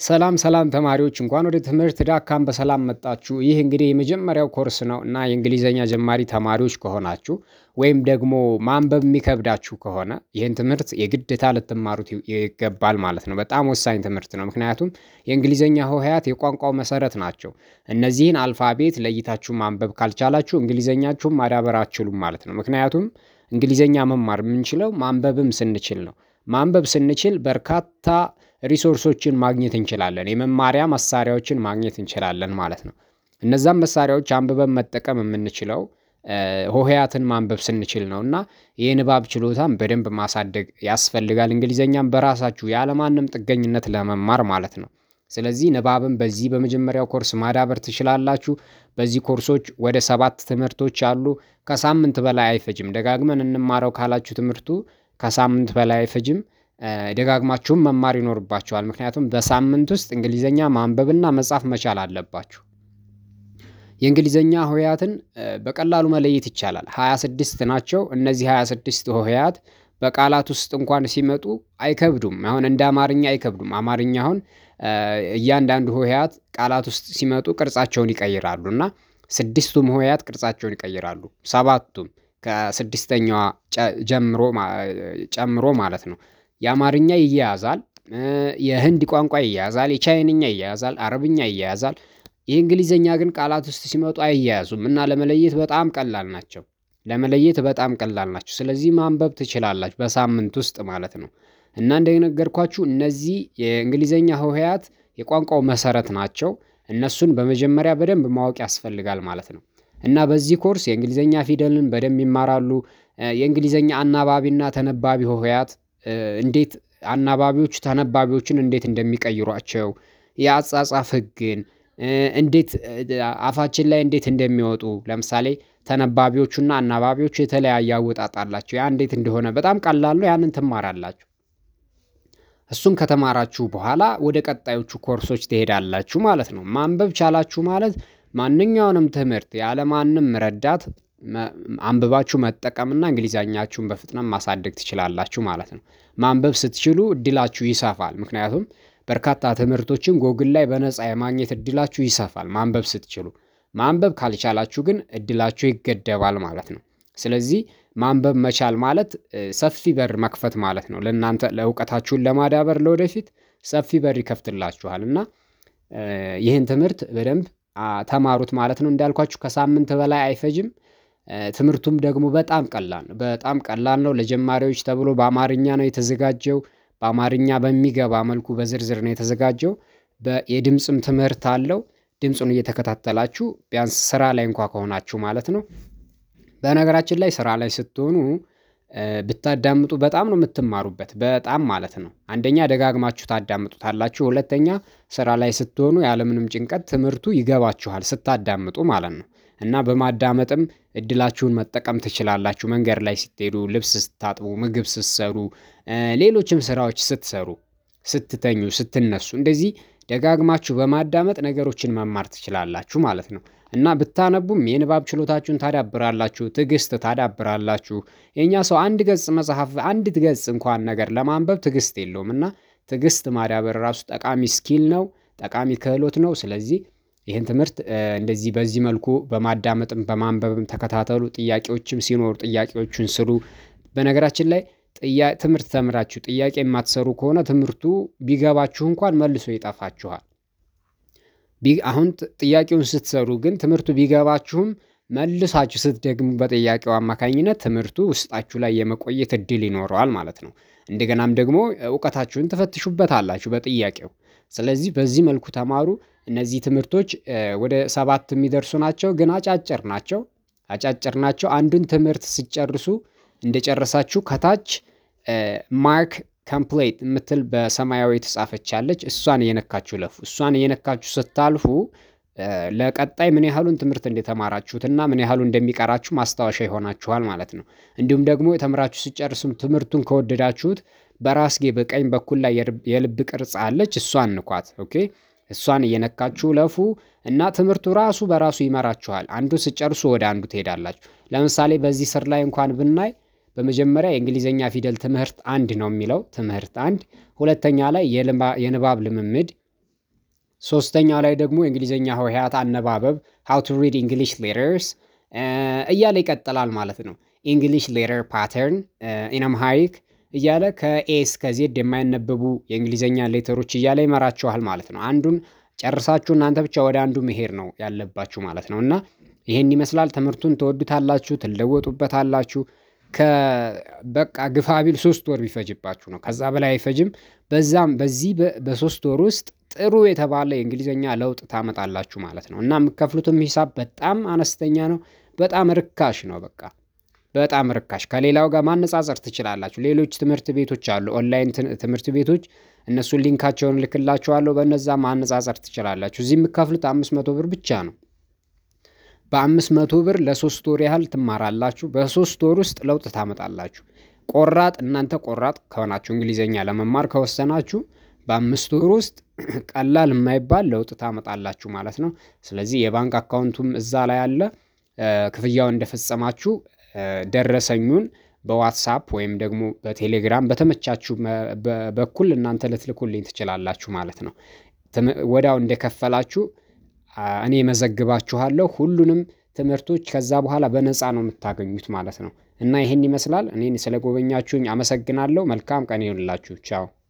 ሰላም ሰላም ተማሪዎች እንኳን ወደ ትምህርት ዳካም በሰላም መጣችሁ ይህ እንግዲህ የመጀመሪያው ኮርስ ነው እና የእንግሊዘኛ ጀማሪ ተማሪዎች ከሆናችሁ ወይም ደግሞ ማንበብ የሚከብዳችሁ ከሆነ ይህን ትምህርት የግዴታ ልትማሩት ይገባል ማለት ነው በጣም ወሳኝ ትምህርት ነው። ምክንያቱም የእንግሊዘኛ ሆሄያት የቋንቋው መሰረት ናቸው። እነዚህን አልፋቤት ለይታችሁ ማንበብ ካልቻላችሁ እንግሊዘኛችሁን ማዳበር አትችሉም ማለት ነው። ምክንያቱም እንግሊዘኛ መማር የምንችለው ማንበብም ስንችል ነው። ማንበብ ስንችል በርካታ ሪሶርሶችን ማግኘት እንችላለን የመማሪያ መሳሪያዎችን ማግኘት እንችላለን ማለት ነው። እነዛን መሳሪያዎች አንብበን መጠቀም የምንችለው ሆሄያትን ማንበብ ስንችል ነው እና የንባብ ችሎታን በደንብ ማሳደግ ያስፈልጋል እንግሊዘኛም በራሳችሁ ያለማንም ጥገኝነት ለመማር ማለት ነው። ስለዚህ ንባብን በዚህ በመጀመሪያው ኮርስ ማዳበር ትችላላችሁ። በዚህ ኮርሶች ወደ ሰባት ትምህርቶች አሉ ከሳምንት በላይ አይፈጅም ደጋግመን እንማረው ካላችሁ ትምህርቱ ከሳምንት በላይ አይፈጅም። ደጋግማችሁም መማር ይኖርባችኋል ምክንያቱም በሳምንት ውስጥ እንግሊዘኛ ማንበብና መጻፍ መቻል አለባችሁ። የእንግሊዘኛ ሆሄያትን በቀላሉ መለየት ይቻላል ሃያ ስድስት ናቸው እነዚህ ሃያ ስድስት ሆሄያት በቃላት ውስጥ እንኳን ሲመጡ አይከብዱም አሁን እንደ አማርኛ አይከብዱም አማርኛ አሁን እያንዳንዱ ሆሄያት ቃላት ውስጥ ሲመጡ ቅርጻቸውን ይቀይራሉ እና ስድስቱም ሆሄያት ቅርጻቸውን ይቀይራሉ ሰባቱም ከስድስተኛዋ ጀምሮ ጨምሮ ማለት ነው። የአማርኛ ይያያዛል የህንድ ቋንቋ ይያያዛል የቻይንኛ ይያያዛል አረብኛ ይያያዛል የእንግሊዘኛ ግን ቃላት ውስጥ ሲመጡ አይያያዙም እና ለመለየት በጣም ቀላል ናቸው። ለመለየት በጣም ቀላል ናቸው ስለዚህ ማንበብ ትችላላችሁ በሳምንት ውስጥ ማለት ነው። እና እንደነገርኳችሁ እነዚህ የእንግሊዘኛ ሆሄያት የቋንቋው መሰረት ናቸው እነሱን በመጀመሪያ በደንብ ማወቅ ያስፈልጋል ማለት ነው። እና በዚህ ኮርስ የእንግሊዘኛ ፊደልን በደንብ ይማራሉ። የእንግሊዘኛ አናባቢና ተነባቢ ሆሄያት እንዴት አናባቢዎች ተነባቢዎችን እንዴት እንደሚቀይሯቸው የአጻጻፍ ህግን እንዴት አፋችን ላይ እንዴት እንደሚወጡ ለምሳሌ ተነባቢዎቹና አናባቢዎቹ የተለያየ አወጣጥ አላቸው ያ እንዴት እንደሆነ በጣም ቀላል ነው ያንን ትማራላችሁ። እሱን ከተማራችሁ በኋላ ወደ ቀጣዮቹ ኮርሶች ትሄዳላችሁ ማለት ነው። ማንበብ ቻላችሁ ማለት ማንኛውንም ትምህርት ያለማንም ረዳት አንብባችሁ መጠቀም እና እንግሊዘኛችሁን በፍጥነት ማሳደግ ትችላላችሁ ማለት ነው። ማንበብ ስትችሉ እድላችሁ ይሰፋል ምክንያቱም በርካታ ትምህርቶችን ጎግል ላይ በነፃ የማግኘት እድላችሁ ይሰፋል ማንበብ ስትችሉ ማንበብ ካልቻላችሁ ግን እድላችሁ ይገደባል ማለት ነው። ስለዚህ ማንበብ መቻል ማለት ሰፊ በር መክፈት ማለት ነው ለእናንተ ለእውቀታችሁን ለማዳበር ለወደፊት ሰፊ በር ይከፍትላችኋል እና ይህን ትምህርት በደንብ ተማሩት ማለት ነው እንዳልኳችሁ ከሳምንት በላይ አይፈጅም። ትምህርቱም ደግሞ በጣም ቀላል ነው በጣም ቀላል ነው ለጀማሪዎች ተብሎ በአማርኛ ነው የተዘጋጀው በአማርኛ በሚገባ መልኩ በዝርዝር ነው የተዘጋጀው። የድምጽም ትምህርት አለው ድምፁን እየተከታተላችሁ ቢያንስ ስራ ላይ እንኳን ከሆናችሁ ማለት ነው። በነገራችን ላይ ስራ ላይ ስትሆኑ ብታዳምጡ በጣም ነው የምትማሩበት በጣም ማለት ነው አንደኛ ደጋግማችሁ ታዳምጡታላችሁ ሁለተኛ ስራ ላይ ስትሆኑ ያለምንም ጭንቀት ትምህርቱ ይገባችኋል ስታዳምጡ ማለት ነው። እና በማዳመጥም እድላችሁን መጠቀም ትችላላችሁ መንገድ ላይ ስትሄዱ ልብስ ስታጥቡ ምግብ ስትሰሩ ሌሎችም ስራዎች ስትሰሩ ስትተኙ ስትነሱ እንደዚህ ደጋግማችሁ በማዳመጥ ነገሮችን መማር ትችላላችሁ ማለት ነው። እና ብታነቡም የንባብ ችሎታችሁን ታዳብራላችሁ ትዕግስት ታዳብራላችሁ የኛ ሰው አንድ ገጽ መጽሐፍ አንዲት ገጽ እንኳን ነገር ለማንበብ ትዕግስት የለውም እና ትዕግስት ማዳበር ራሱ ጠቃሚ ስኪል ነው። ጠቃሚ ክህሎት ነው ስለዚህ ይሄን ትምህርት እንደዚህ በዚህ መልኩ በማዳመጥም በማንበብም ተከታተሉ ጥያቄዎችም ሲኖሩ ጥያቄዎቹን ስሩ። በነገራችን ላይ ትምህርት ተምራችሁ ጥያቄ የማትሰሩ ከሆነ ትምህርቱ ቢገባችሁ እንኳን መልሶ ይጠፋችኋል። አሁን ጥያቄውን ስትሰሩ ግን ትምህርቱ ቢገባችሁም መልሳችሁ ስትደግሙ በጥያቄው አማካኝነት ትምህርቱ ውስጣችሁ ላይ የመቆየት እድል ይኖረዋል ማለት ነው። እንደገናም ደግሞ እውቀታችሁን ትፈትሹበታላችሁ በጥያቄው ስለዚህ በዚህ መልኩ ተማሩ። እነዚህ ትምህርቶች ወደ ሰባት የሚደርሱ ናቸው ግን አጫጭር ናቸው። አጫጭር ናቸው አንዱን ትምህርት ስትጨርሱ እንደጨረሳችሁ ከታች ማርክ ኮምፕሌት የምትል በሰማያዊ የተጻፈች አለች እሷን እየነካችሁ እለፉ እሷን እየነካችሁ ስታልፉ ለቀጣይ ምን ያህሉን ትምህርት እንደተማራችሁት እና ምን ያህሉ እንደሚቀራችሁ ማስታወሻ ይሆናችኋል ማለት ነው። እንዲሁም ደግሞ የተምራችሁ ስትጨርሱም ትምህርቱን ከወደዳችሁት በራስጌ በቀኝ በኩል ላይ የልብ ቅርጽ አለች እሷን ንኳት ኦኬ እሷን እየነካችሁ እለፉ እና ትምህርቱ ራሱ በራሱ ይመራችኋል አንዱን ስትጨርሱ ወደ አንዱ ትሄዳላችሁ። ለምሳሌ በዚህ ስር ላይ እንኳን ብናይ በመጀመሪያ የእንግሊዘኛ ፊደል ትምህርት አንድ ነው የሚለው ትምህርት አንድ ሁለተኛ ላይ የንባብ ልምምድ ሶስተኛው ላይ ደግሞ የእንግሊዝኛ ሆሄያት አነባበብ ሃው ቱ ሪድ እንግሊሽ ሌተርስ እያለ ይቀጥላል ማለት ነው። ኢንግሊሽ ሌተር ፓተርን ኢን አምሃሪክ እያለ ከኤ እስከ ዜድ የማይነበቡ የእንግሊዝኛ ሌተሮች እያለ ይመራችኋል ማለት ነው። አንዱን ጨርሳችሁ እናንተ ብቻ ወደ አንዱ መሄድ ነው ያለባችሁ ማለት ነው። እና ይሄን ይመስላል ትምህርቱን ትወዱታላችሁ፣ ትለወጡበታላችሁ። በቃ ግፋ ቢል ሶስት ወር ቢፈጅባችሁ ነው ከዛ በላይ አይፈጅም። በዛም በዚህ በሶስት ወር ውስጥ ጥሩ የተባለ የእንግሊዝኛ ለውጥ ታመጣላችሁ ማለት ነው። እና የምከፍሉትም ሂሳብ በጣም አነስተኛ ነው። በጣም ርካሽ ነው። በቃ በጣም ርካሽ ከሌላው ጋር ማነጻጸር ትችላላችሁ። ሌሎች ትምህርት ቤቶች አሉ፣ ኦንላይን ትምህርት ቤቶች እነሱን ሊንካቸውን ልክላችኋለሁ። በነዛ ማነጻጸር ትችላላችሁ። እዚህ የምከፍሉት አምስት መቶ ብር ብቻ ነው። በአምስት መቶ ብር ለሶስት ወር ያህል ትማራላችሁ። በሶስት ወር ውስጥ ለውጥ ታመጣላችሁ። ቆራጥ እናንተ ቆራጥ ከሆናችሁ እንግሊዝኛ ለመማር ከወሰናችሁ በአምስት ወር ውስጥ ቀላል የማይባል ለውጥ ታመጣላችሁ ማለት ነው። ስለዚህ የባንክ አካውንቱም እዛ ላይ አለ። ክፍያው እንደፈጸማችሁ ደረሰኙን በዋትሳፕ ወይም ደግሞ በቴሌግራም በተመቻችሁ በኩል እናንተ ልትልኩልኝ ትችላላችሁ ማለት ነው። ወዲያው እንደከፈላችሁ እኔ መዘግባችኋለሁ። ሁሉንም ትምህርቶች ከዛ በኋላ በነፃ ነው የምታገኙት ማለት ነው። እና ይሄን ይመስላል። እኔን ስለጎበኛችሁኝ አመሰግናለሁ። መልካም ቀን ይሁንላችሁ። ቻው